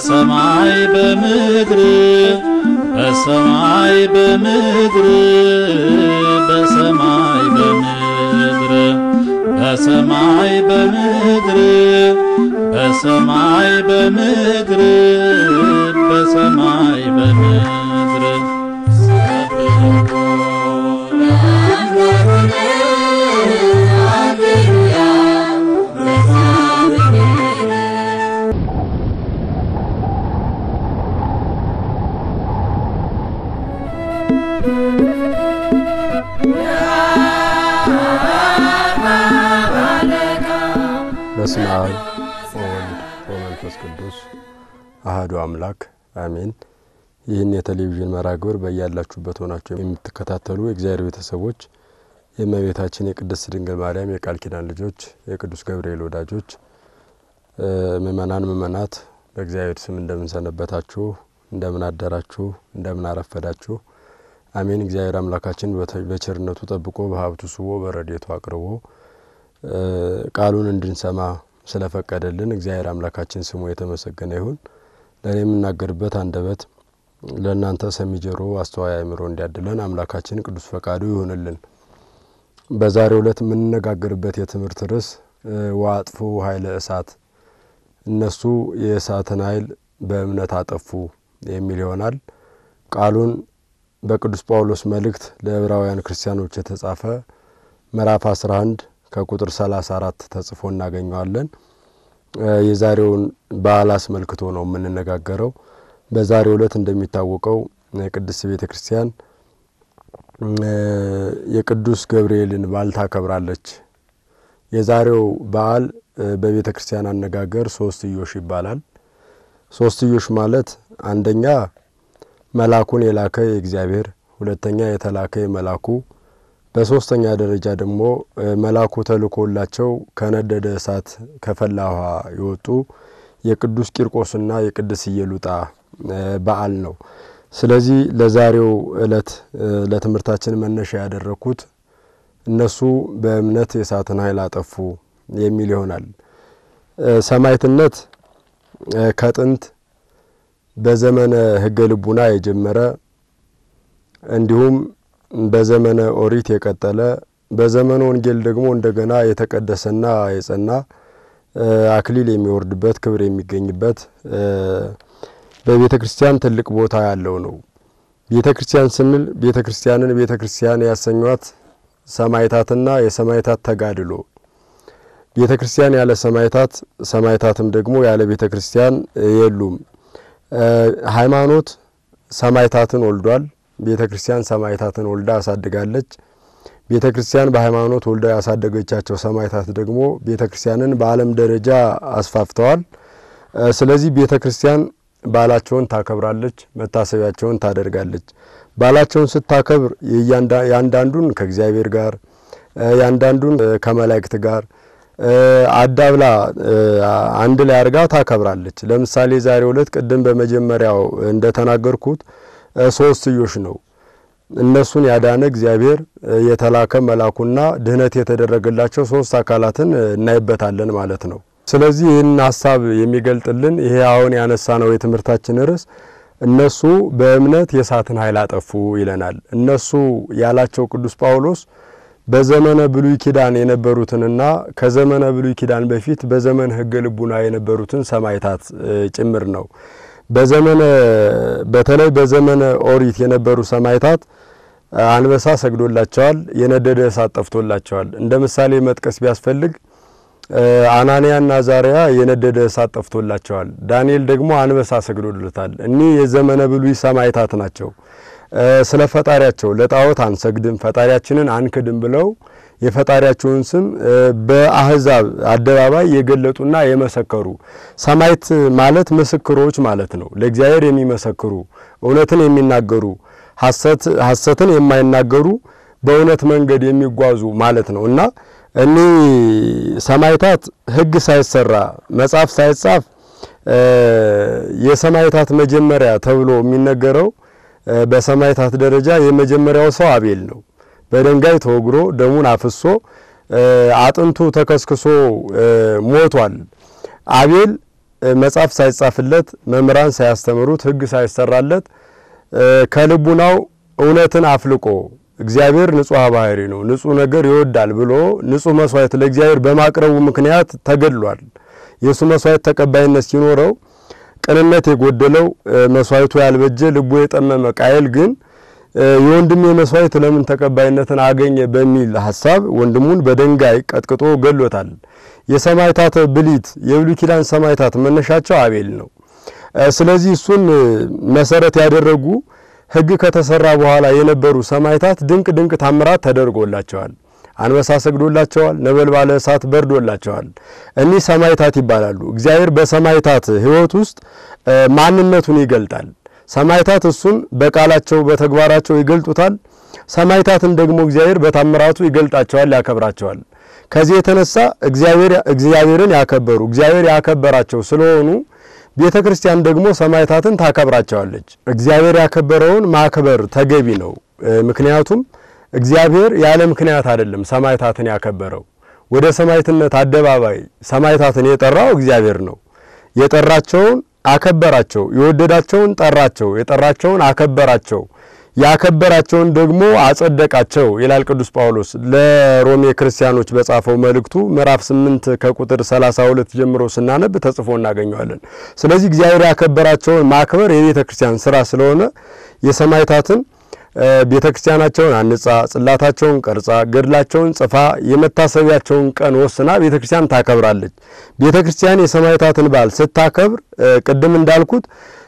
በሰማይ በምድር በሰማይ በምድር በሰማይ በምድር በሰማይ በምድር በሰማይ በምድር በሰማይ በምድር በስመ አብ ወወልድ ወመንፈስ ቅዱስ አህዱ አምላክ አሜን። ይህን የቴሌቪዥን መርሃ ግብር በያላችሁበት ሆናችሁ የምትከታተሉ የእግዚአብሔር ቤተሰቦች የእመቤታችን የቅድስት ድንግል ማርያም የቃል ኪዳን ልጆች የቅዱስ ገብርኤል ወዳጆች ምእመናን፣ ምእመናት በእግዚአብሔር ስም እንደምንሰነበታችሁ፣ እንደምን አደራችሁ፣ እንደምን አረፈዳችሁ። አሜን። እግዚአብሔር አምላካችን በቸርነቱ ጠብቆ በሀብቱ ስቦ በረድኤቱ አቅርቦ ቃሉን እንድንሰማ ስለፈቀደልን እግዚአብሔር አምላካችን ስሙ የተመሰገነ ይሁን። ለእኔ የምናገርበት አንደበት ለእናንተ ሰሚ ጆሮ፣ አስተዋይ አእምሮ እንዲያድለን አምላካችን ቅዱስ ፈቃዱ ይሁንልን። በዛሬው ዕለት የምንነጋገርበት የትምህርት ርዕስ ወአጥፉ ኃይለ እሳት፣ እነሱ የእሳትን ኃይል በእምነት አጠፉ የሚል ይሆናል። ቃሉን በቅዱስ ጳውሎስ መልእክት ለዕብራውያን ክርስቲያኖች የተጻፈ ምዕራፍ 11 ከቁጥር 34 ተጽፎ እናገኘዋለን። የዛሬውን በዓል አስመልክቶ ነው የምንነጋገረው። በዛሬው ዕለት እንደሚታወቀው ቅድስት ቤተ ክርስቲያን የቅዱስ ገብርኤልን በዓል ታከብራለች። የዛሬው በዓል በቤተ ክርስቲያን አነጋገር ሶስትዮሽ ይባላል። ሶስትዮሽ ማለት አንደኛ መላኩን የላከ የእግዚአብሔር፣ ሁለተኛ የተላከ የመላኩ በሶስተኛ ደረጃ ደግሞ መላኩ ተልኮላቸው ከነደደ እሳት ከፈላ ውሃ የወጡ የቅዱስ ቂርቆስና የቅድስት ኢየሉጣ በዓል ነው። ስለዚህ ለዛሬው ዕለት ለትምህርታችን መነሻ ያደረግኩት እነሱ በእምነት የእሳትን ኃይል አጠፉ የሚል ይሆናል። ሰማዕትነት ከጥንት በዘመነ ሕገ ልቡና የጀመረ እንዲሁም በዘመነ ኦሪት የቀጠለ በዘመነ ወንጌል ደግሞ እንደገና የተቀደሰና የጸና አክሊል የሚወርድበት ክብር የሚገኝበት በቤተ ክርስቲያን ትልቅ ቦታ ያለው ነው። ቤተ ክርስቲያን ስንል ቤተ ክርስቲያንን ቤተ ክርስቲያን ያሰኟት ሰማዕታትና የሰማዕታት ተጋድሎ፣ ቤተ ክርስቲያን ያለ ሰማዕታት ሰማዕታትም ደግሞ ያለ ቤተ ክርስቲያን የሉም። ሃይማኖት ሰማዕታትን ወልዷል። ቤተ ክርስቲያን ሰማዕታትን ወልዳ ያሳድጋለች። ቤተ ክርስቲያን በሃይማኖት ወልዳ ያሳደገቻቸው ሰማዕታት ደግሞ ቤተ ክርስቲያንን በዓለም ደረጃ አስፋፍተዋል። ስለዚህ ቤተ ክርስቲያን በዓላቸውን ታከብራለች፣ መታሰቢያቸውን ታደርጋለች። በዓላቸውን ስታከብር የአንዳንዱን ከእግዚአብሔር ጋር የአንዳንዱን ከመላእክት ጋር አዳብላ አንድ ላይ አድርጋ ታከብራለች። ለምሳሌ ዛሬው ዕለት ቅድም በመጀመሪያው እንደተናገርኩት ሶስትዮሽ ነው። እነሱን ያዳነ እግዚአብሔር የተላከ መላኩና ድህነት የተደረገላቸው ሶስት አካላትን እናይበታለን ማለት ነው። ስለዚህ ይህን ሀሳብ የሚገልጥልን ይሄ አሁን ያነሳ ነው የትምህርታችን ርዕስ እነሱ በእምነት የእሳትን ኃይል አጠፉ ይለናል። እነሱ ያላቸው ቅዱስ ጳውሎስ በዘመነ ብሉይ ኪዳን የነበሩትንና ከዘመነ ብሉይ ኪዳን በፊት በዘመነ ሕገ ልቡና የነበሩትን ሰማዕታት ጭምር ነው። በዘመነ በተለይ በዘመነ ኦሪት የነበሩ ሰማዕታት አንበሳ ሰግዶላቸዋል፣ የነደደ እሳት ጠፍቶላቸዋል። እንደ ምሳሌ መጥቀስ ቢያስፈልግ አናንያና ዛሪያ የነደደ እሳት ጠፍቶላቸዋል። ዳንኤል ደግሞ አንበሳ ሰግዶለታል። እኒህ የዘመነ ብሉይ ሰማዕታት ናቸው። ስለ ፈጣሪያቸው ለጣዖት አንሰግድም፣ ፈጣሪያችንን አንክድም ብለው የፈጣሪያቸውን ስም በአህዛብ አደባባይ የገለጡና የመሰከሩ ሰማዕት ማለት ምስክሮች ማለት ነው። ለእግዚአብሔር የሚመሰክሩ እውነትን የሚናገሩ ሐሰትን የማይናገሩ በእውነት መንገድ የሚጓዙ ማለት ነው እና እኒህ ሰማዕታት ሕግ ሳይሰራ መጽሐፍ ሳይጻፍ የሰማዕታት መጀመሪያ ተብሎ የሚነገረው በሰማዕታት ደረጃ የመጀመሪያው ሰው አቤል ነው። በድንጋይ ተወግሮ ደሙን አፍሶ አጥንቱ ተከስክሶ ሞቷል። አቤል መጽሐፍ ሳይጻፍለት መምህራን ሳያስተምሩት ሕግ ሳይሰራለት ከልቡናው እውነትን አፍልቆ እግዚአብሔር ንጹሕ ባህሪ ነው፣ ንጹሕ ነገር ይወዳል ብሎ ንጹሕ መስዋዕት ለእግዚአብሔር በማቅረቡ ምክንያት ተገድሏል። የእሱ መስዋዕት ተቀባይነት ሲኖረው ቅንነት የጎደለው መስዋዕቱ ያልበጀ ልቡ የጠመመ ቃየል ግን የወንድሜ መስዋዕት ለምን ተቀባይነትን አገኘ በሚል ሀሳብ ወንድሙን በድንጋይ ቀጥቅጦ ገሎታል። የሰማዕታት ብሊት የብሉይ ኪዳን ሰማዕታት መነሻቸው አቤል ነው። ስለዚህ እሱን መሰረት ያደረጉ ሕግ ከተሰራ በኋላ የነበሩ ሰማዕታት ድንቅ ድንቅ ታምራት ተደርጎላቸዋል። አንበሳ ሰግዶላቸዋል። ነበልባለ እሳት በርዶላቸዋል። እኒህ ሰማዕታት ይባላሉ። እግዚአብሔር በሰማዕታት ሕይወት ውስጥ ማንነቱን ይገልጣል። ሰማዕታት እሱን በቃላቸው በተግባራቸው ይገልጡታል። ሰማዕታትን ደግሞ እግዚአብሔር በታምራቱ ይገልጣቸዋል፣ ያከብራቸዋል። ከዚህ የተነሳ እግዚአብሔርን ያከበሩ እግዚአብሔር ያከበራቸው ስለሆኑ ቤተ ክርስቲያን ደግሞ ሰማዕታትን ታከብራቸዋለች። እግዚአብሔር ያከበረውን ማክበር ተገቢ ነው። ምክንያቱም እግዚአብሔር ያለ ምክንያት አይደለም ሰማዕታትን ያከበረው። ወደ ሰማዕትነት አደባባይ ሰማዕታትን የጠራው እግዚአብሔር ነው። የጠራቸውን አከበራቸው፣ የወደዳቸውን ጠራቸው፣ የጠራቸውን አከበራቸው፣ ያከበራቸውን ደግሞ አጸደቃቸው ይላል ቅዱስ ጳውሎስ ለሮሜ ክርስቲያኖች በጻፈው መልእክቱ ምዕራፍ 8 ከቁጥር 32 ጀምሮ ስናነብ ተጽፎ እናገኘዋለን። ስለዚህ እግዚአብሔር ያከበራቸውን ማክበር የቤተ ክርስቲያን ስራ ስለሆነ የሰማዕታትን ቤተ ክርስቲያናቸውን አንጻ ጽላታቸውን ቀርጻ ገድላቸውን ጽፋ የመታሰቢያቸውን ቀን ወስና ቤተ ክርስቲያን ታከብራለች። ቤተ ክርስቲያን የሰማዕታትን በዓል ስታከብር ቅድም እንዳልኩት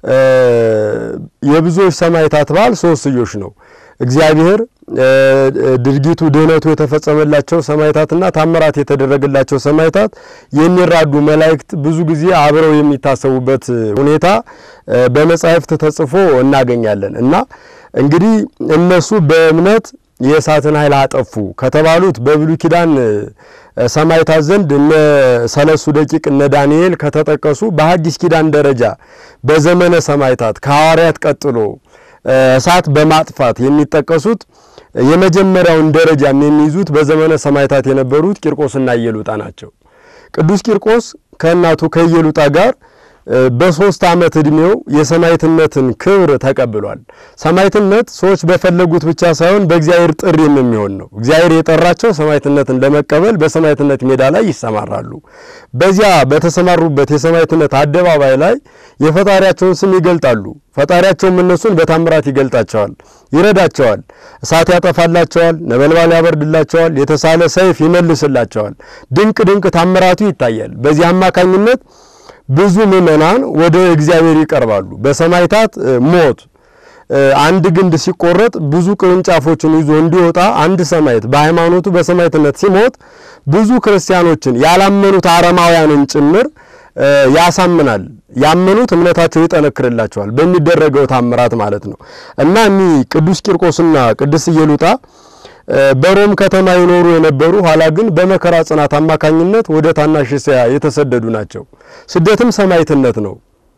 የብዙዎች ሰማዕታት በዓል ሶስትዮሽ ነው። እግዚአብሔር ድርጊቱ ድህነቱ የተፈጸመላቸው ሰማዕታትና ታምራት የተደረገላቸው ሰማዕታት የሚራዱ መላእክት ብዙ ጊዜ አብረው የሚታሰቡበት ሁኔታ በመጻሕፍት ተጽፎ እናገኛለን እና እንግዲህ እነሱ በእምነት የእሳትን ኃይል አጠፉ ከተባሉት በብሉይ ኪዳን ሰማዕታት ዘንድ እነ ሰለሱ ደቂቅ እነ ዳንኤል ከተጠቀሱ በሐዲስ ኪዳን ደረጃ በዘመነ ሰማዕታት ከሐዋርያት ቀጥሎ እሳት በማጥፋት የሚጠቀሱት የመጀመሪያውን ደረጃም የሚይዙት በዘመነ ሰማዕታት የነበሩት ቂርቆስና ኢየሉጣ ናቸው። ቅዱስ ቂርቆስ ከእናቱ ከኢየሉጣ ጋር በሶስት ዓመት ዕድሜው የሰማዕትነትን ክብር ተቀብሏል። ሰማዕትነት ሰዎች በፈለጉት ብቻ ሳይሆን በእግዚአብሔር ጥሪም የሚሆን ነው። እግዚአብሔር የጠራቸው ሰማዕትነትን ለመቀበል በሰማዕትነት ሜዳ ላይ ይሰማራሉ። በዚያ በተሰማሩበት የሰማዕትነት አደባባይ ላይ የፈጣሪያቸውን ስም ይገልጣሉ። ፈጣሪያቸውም እነሱን በታምራት ይገልጣቸዋል፣ ይረዳቸዋል። እሳት ያጠፋላቸዋል፣ ነበልባል ያበርድላቸዋል፣ የተሳለ ሰይፍ ይመልስላቸዋል። ድንቅ ድንቅ ታምራቱ ይታያል። በዚህ አማካኝነት ብዙ ምእመናን ወደ እግዚአብሔር ይቀርባሉ። በሰማዕታት ሞት አንድ ግንድ ሲቆረጥ ብዙ ቅርንጫፎችን ይዞ እንዲወጣ አንድ ሰማዕት በሃይማኖቱ በሰማዕትነት ሲሞት ብዙ ክርስቲያኖችን ያላመኑት አረማውያንን ጭምር ያሳምናል። ያመኑት እምነታቸው ይጠነክርላቸዋል በሚደረገው ታምራት ማለት ነው እና እኒህ ቅዱስ ቂርቆስና ቅድስት ኢየሉጣ በሮም ከተማ ይኖሩ የነበሩ ኋላ ግን በመከራ ጽናት አማካኝነት ወደ ታናሽ እስያ የተሰደዱ ናቸው። ስደትም ሰማዕትነት ነው።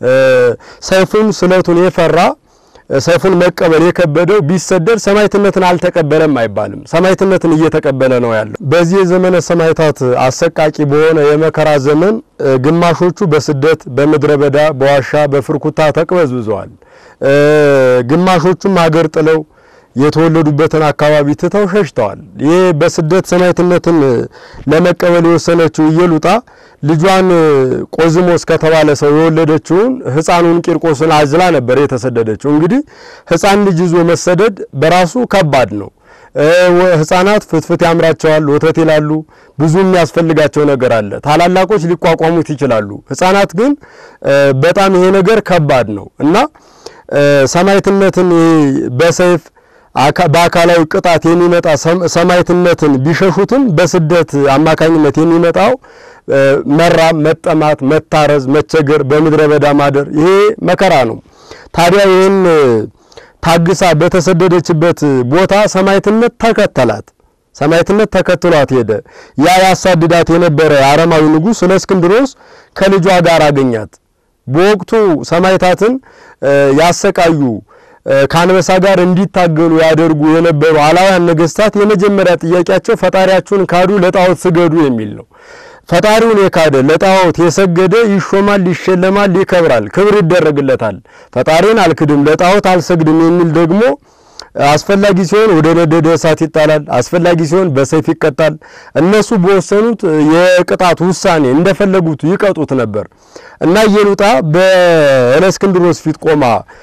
ሰይፉን ስለቱን የፈራ ሰይፉን መቀበል የከበደው ቢሰደድ ሰማዕትነትን አልተቀበለም አይባልም። ሰማዕትነትን እየተቀበለ ነው ያለው። በዚህ የዘመነ ሰማዕታት አሰቃቂ በሆነ የመከራ ዘመን ግማሾቹ በስደት በምድረ በዳ በዋሻ በፍርኩታ ተቅበዝብዘዋል። ግማሾቹም አገር ጥለው የተወለዱበትን አካባቢ ትተው ሸሽተዋል። ይህ በስደት ሰማዕትነትን ለመቀበል የወሰነችው ኢየሉጣ ልጇን ቆዝሞስ ከተባለ ሰው የወለደችውን ሕፃኑን ቂርቆስን አዝላ ነበር የተሰደደችው። እንግዲህ ሕፃን ልጅ ይዞ መሰደድ በራሱ ከባድ ነው። ሕፃናት ፍትፍት ያምራቸዋል፣ ወተት ይላሉ። ብዙ የሚያስፈልጋቸው ነገር አለ። ታላላቆች ሊቋቋሙት ይችላሉ። ሕፃናት ግን በጣም ይሄ ነገር ከባድ ነው እና ሰማዕትነትን በሰይፍ በአካላዊ ቅጣት የሚመጣ ሰማዕትነትን ቢሸሹትም በስደት አማካኝነት የሚመጣው መራብ፣ መጠማት፣ መታረዝ፣ መቸገር፣ በምድረ በዳ ማደር ይሄ መከራ ነው። ታዲያ ይህን ታግሳ በተሰደደችበት ቦታ ሰማዕትነት ተከተላት። ሰማዕትነት ተከትሏት ሄደ። ያ ያሳድዳት የነበረ የአረማዊ ንጉሥ እለእስክንድሮስ ከልጇ ጋር አገኛት። በወቅቱ ሰማዕታትን ያሰቃዩ ከአንበሳ ጋር እንዲታገሉ ያደርጉ የነበሩ አላውያን ነገስታት የመጀመሪያ ጥያቄያቸው ፈጣሪያችሁን ካዱ፣ ለጣዖት ስገዱ የሚል ነው። ፈጣሪውን የካደ ለጣዖት የሰገደ ይሾማል፣ ይሸለማል፣ ይከብራል፣ ክብር ይደረግለታል። ፈጣሪን አልክድም ለጣዖት አልሰግድም የሚል ደግሞ አስፈላጊ ሲሆን ወደ ነደደ እሳት ይጣላል፣ አስፈላጊ ሲሆን በሰይፍ ይቀጣል። እነሱ በወሰኑት የቅጣት ውሳኔ እንደፈለጉት ይቀጡት ነበር እና ኢየሉጣ በእለእስክንድሮስ ፊት ቆማ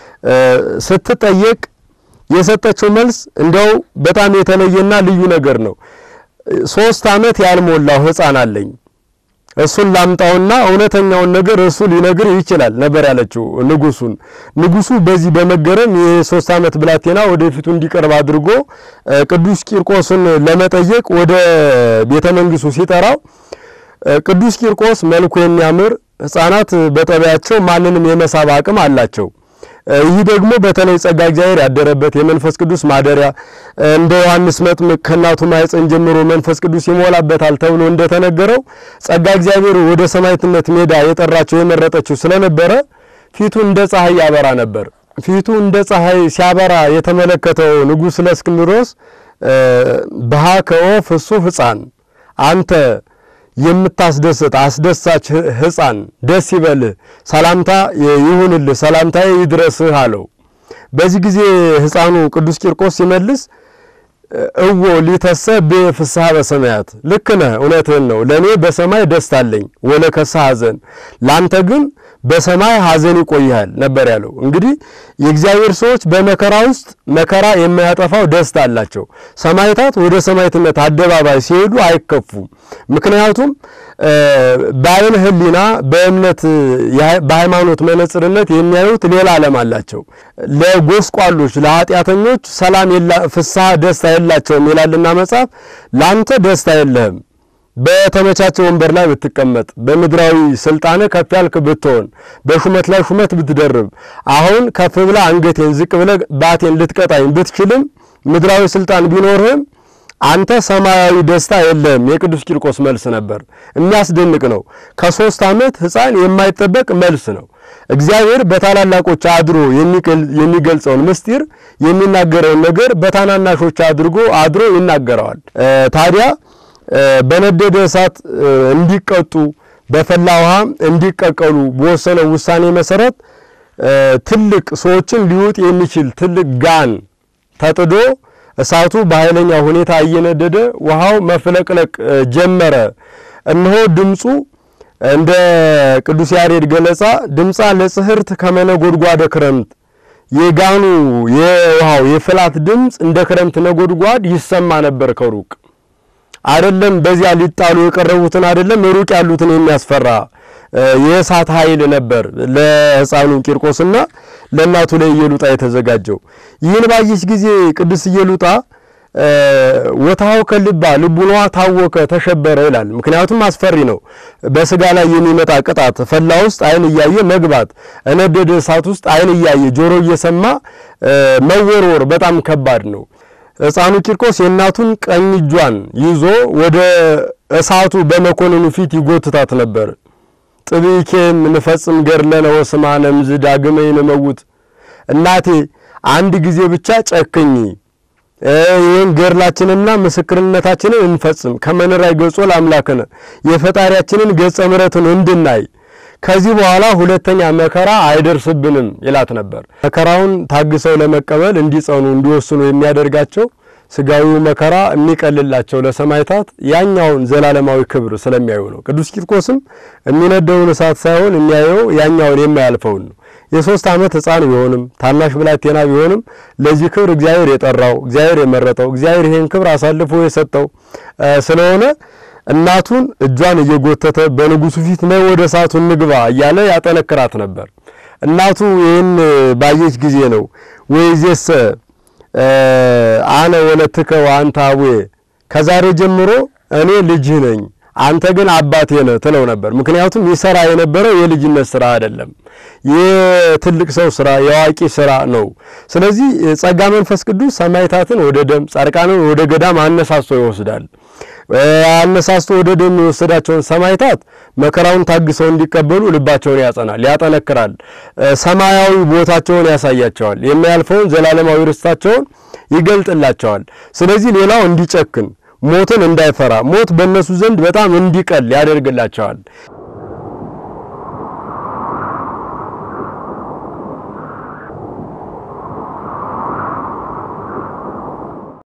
ስትጠየቅ የሰጠችው መልስ እንዲያው በጣም የተለየና ልዩ ነገር ነው። ሶስት ዓመት ያልሞላው ሕፃን አለኝ እሱን ላምጣውና እውነተኛውን ነገር እሱ ሊነግር ይችላል ነበር ያለችው ንጉሱን። ንጉሱ በዚህ በመገረም የሶስት ዓመት ብላቴና ወደፊቱ እንዲቀርብ አድርጎ ቅዱስ ቂርቆስን ለመጠየቅ ወደ ቤተ መንግስቱ ሲጠራው ቅዱስ ቂርቆስ መልኩ የሚያምር ሕፃናት በጠቢያቸው ማንንም የመሳብ አቅም አላቸው። ይህ ደግሞ በተለይ ጸጋ እግዚአብሔር ያደረበት የመንፈስ ቅዱስ ማደሪያ እንደ ዮሐንስ መጥምቅ ከእናቱ ማኅፀን ጀምሮ መንፈስ ቅዱስ ይሞላበታል ተብሎ እንደተነገረው ጸጋ እግዚአብሔር ወደ ሰማዕትነት ሜዳ የጠራቸው የመረጠችው ስለነበረ ፊቱ እንደ ፀሐይ ያበራ ነበር። ፊቱ እንደ ፀሐይ ሲያበራ የተመለከተው ንጉሥ እለእስክንድሮስ በሃከኦ ፍሱህ ሕፃን አንተ የምታስደስት አስደሳች ሕፃን ደስ ይበልህ፣ ሰላምታ ይሁንልህ፣ ሰላምታዬ ይድረስህ አለው። በዚህ ጊዜ ሕፃኑ ቅዱስ ቂርቆስ ሲመልስ እዎ ሊተሰ በፍስሐ በሰማያት ልክ ነህ፣ እውነትህን ነው። ለእኔ በሰማይ ደስታ አለኝ፣ ወለከሰ ሐዘን፣ ላንተ ግን በሰማይ ሐዘን ይቆይሃል ነበር ያለው። እንግዲህ የእግዚአብሔር ሰዎች በመከራ ውስጥ መከራ የማያጠፋው ደስታ አላቸው። ሰማዕታት ወደ ሰማዕትነት አደባባይ ሲሄዱ አይከፉም። ምክንያቱም በዓይነ ሕሊና በእምነት በሃይማኖት መነጽርነት የሚያዩት ሌላ ዓለም አላቸው። ለጎስቋሎች ለኃጢአተኞች ሰላም ፍስሐ ደስታ የላቸውም ይላልና መጽሐፍ። ላንተ ደስታ የለህም በተመቻቸ ወንበር ላይ ብትቀመጥ በምድራዊ ስልጣን ከፍ ያልክ ብትሆን በሹመት ላይ ሹመት ብትደርብ አሁን ከፍ ብላ አንገቴን ዝቅ ብለ ባቴን ልትቀጣኝ ብትችልም ምድራዊ ስልጣን ቢኖርህም አንተ ሰማያዊ ደስታ የለህም። የቅዱስ ቂርቆስ መልስ ነበር። የሚያስደንቅ ነው። ከሶስት ዓመት ሕፃን የማይጠበቅ መልስ ነው። እግዚአብሔር በታላላቆች አድሮ የሚገልጸውን ምስጢር የሚናገረውን ነገር በታናናሾች አድርጎ አድሮ ይናገረዋል። ታዲያ በነደደ እሳት እንዲቀጡ በፈላ ውሃ እንዲቀቀሉ በወሰነው ውሳኔ መሰረት ትልቅ ሰዎችን ሊውጥ የሚችል ትልቅ ጋን ተጥዶ እሳቱ በኃይለኛ ሁኔታ እየነደደ ውሃው መፍለቅለቅ ጀመረ። እነሆ ድምፁ እንደ ቅዱስ ያሬድ ገለጻ ድምፃ ለጽህርት ከመነጎድጓደ ክረምት የጋኑ የውሃው የፍላት ድምፅ እንደ ክረምት ነጎድጓድ ይሰማ ነበር ከሩቅ አይደለም በዚያ ሊጣሉ የቀረቡትን አይደለም ሩቅ ያሉትን የሚያስፈራ የእሳት ኃይል ነበር ለሕፃኑ ቂርቆስና ለእናቱ ለኢየሉጣ የተዘጋጀው። ይህን ባየች ጊዜ ቅድስት ኢየሉጣ ወታው ከልባ ልቡኗ ታወከ ተሸበረ ይላል። ምክንያቱም አስፈሪ ነው። በስጋ ላይ የሚመጣ ቅጣት ፈላ ውስጥ ዓይን እያየ መግባት፣ እነደደ እሳት ውስጥ ዓይን እያየ ጆሮ እየሰማ መወርወር በጣም ከባድ ነው። ሕፃኑ ቂርቆስ የእናቱን ቀኝ እጇን ይዞ ወደ እሳቱ በመኮንኑ ፊት ይጎትታት ነበር። ጥብኬም ንፈጽም ገድለነ ወስማነ እምዝ ዳግመ ይንመውት፣ እናቴ አንድ ጊዜ ብቻ ጨክኝ፣ ይህን ገድላችንና ምስክርነታችንን እንፈጽም፣ ከመንራይ ገጾ ለአምላክነ የፈጣሪያችንን ገጸ ምሕረትን እንድናይ ከዚህ በኋላ ሁለተኛ መከራ አይደርስብንም ይላት ነበር። መከራውን ታግሰው ለመቀበል እንዲጸኑ እንዲወስኑ የሚያደርጋቸው ስጋዊው መከራ የሚቀልላቸው ለሰማዕታት ያኛውን ዘላለማዊ ክብር ስለሚያዩ ነው። ቅዱስ ቂርቆስም የሚነደውን እሳት ሳይሆን የሚያየው ያኛውን የማያልፈውን ነው። የሶስት ዓመት ሕፃን ቢሆንም ታናሽ ብላቴና ቢሆንም ለዚህ ክብር እግዚአብሔር የጠራው እግዚአብሔር የመረጠው እግዚአብሔር ይሄን ክብር አሳልፎ የሰጠው ስለሆነ እናቱን እጇን እየጎተተ በንጉሱ ፊት ነይ ወደ እሳቱ እንግባ እያለ ያጠነክራት ነበር። እናቱ ይህን ባየች ጊዜ ነው ወይዜሰ አነ ወለትከ ወአንተ አቡየ፣ ከዛሬ ጀምሮ እኔ ልጅህ ነኝ አንተ ግን አባቴ ነህ ትለው ነበር። ምክንያቱም ይሰራ የነበረው የልጅነት ስራ አይደለም፣ የትልቅ ሰው ስራ፣ የአዋቂ ስራ ነው። ስለዚህ ጸጋ መንፈስ ቅዱስ ሰማዕታትን ወደ ደም፣ ጻድቃንን ወደ ገዳም አነሳስቶ ይወስዳል። አነሳስቶ ወደ ደም የወሰዳቸውን ሰማዕታት መከራውን ታግሰው እንዲቀበሉ ልባቸውን ያጸናል፣ ያጠነክራል። ሰማያዊ ቦታቸውን ያሳያቸዋል። የሚያልፈውን ዘላለማዊ ርስታቸውን ይገልጥላቸዋል። ስለዚህ ሌላው እንዲጨክን ሞትን እንዳይፈራ ሞት በእነሱ ዘንድ በጣም እንዲቀል ያደርግላቸዋል።